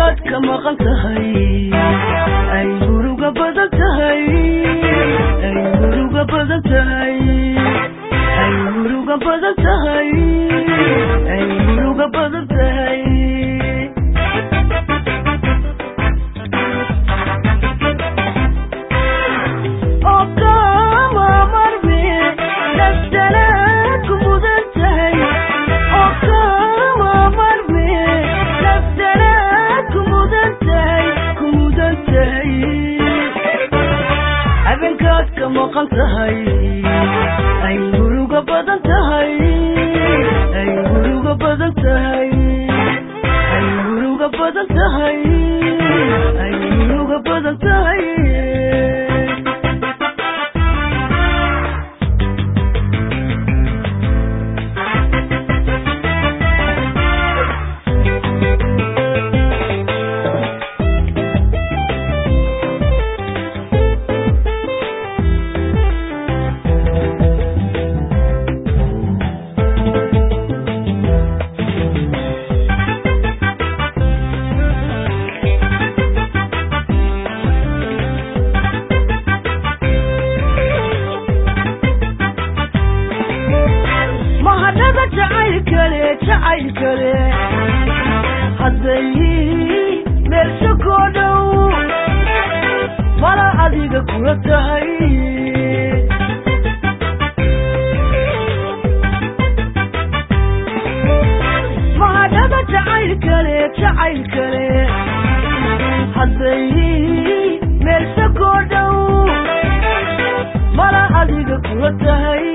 habeenkaad ka maqan tahay ay muruga badan tahay ay muruga badan tahay ay muruga badan tahay ay muruga badan tahay oo kama marme nafsana ku mudan tahay oo kama marme nafsana ku mudan tahay ku mudan tahay habeenkaad ka maqan tahay ay muruga badan tahay ay muruga badan tahay ay muruga badan tahay ay muruga badan tahay mahadhada jacaylkale jacaylkale hadday meelsho koo dhow mala adiga kula tahay mahadhada jacaylkale jacaylkale hadday meelsho koo dhow mala adiga kula tahay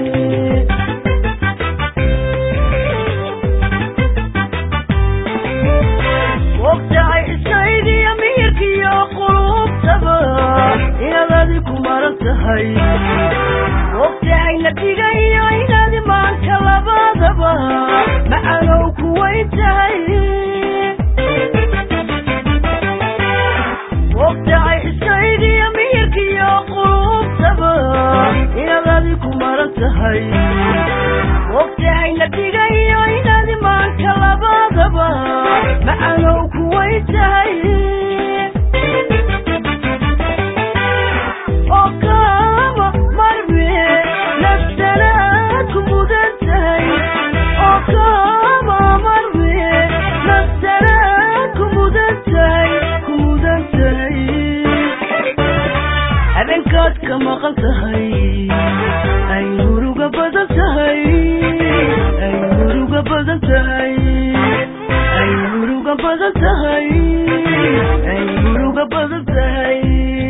ogtahay ishaydiyo miyirkiyo qulubtaba inaad adi ku maran tahay ogtahay nadiga iyo inaad imaanka labadaba macanow kuway tahay ogtahay ishaydiyo miyirkiyo qulubtaba inaad adi ku maran tahay ogtahay nadiga iyo inaad imaanka labadaba macanow kuway tahay oo kama marme nafsana ku mudan tahay oo kama marme nafsana ku mudan tahay ku mudan tahay habeenkaad ka maqan tahay ay muruga badan tahay ay muruga badan tahay ay muruga badan tahay ay muruga badan tahay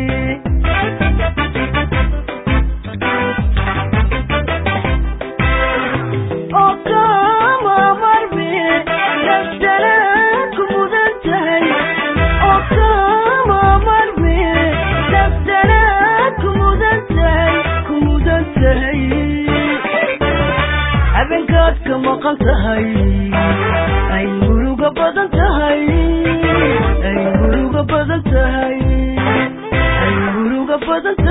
oo kama marme nafsana ku mudan tahay oo kama marme nafsana ku mudan tahay ku mudan tahay habeenkaad ka maqan tahay ay muruga badan tahay ay muruga badan tahay ay muruga badan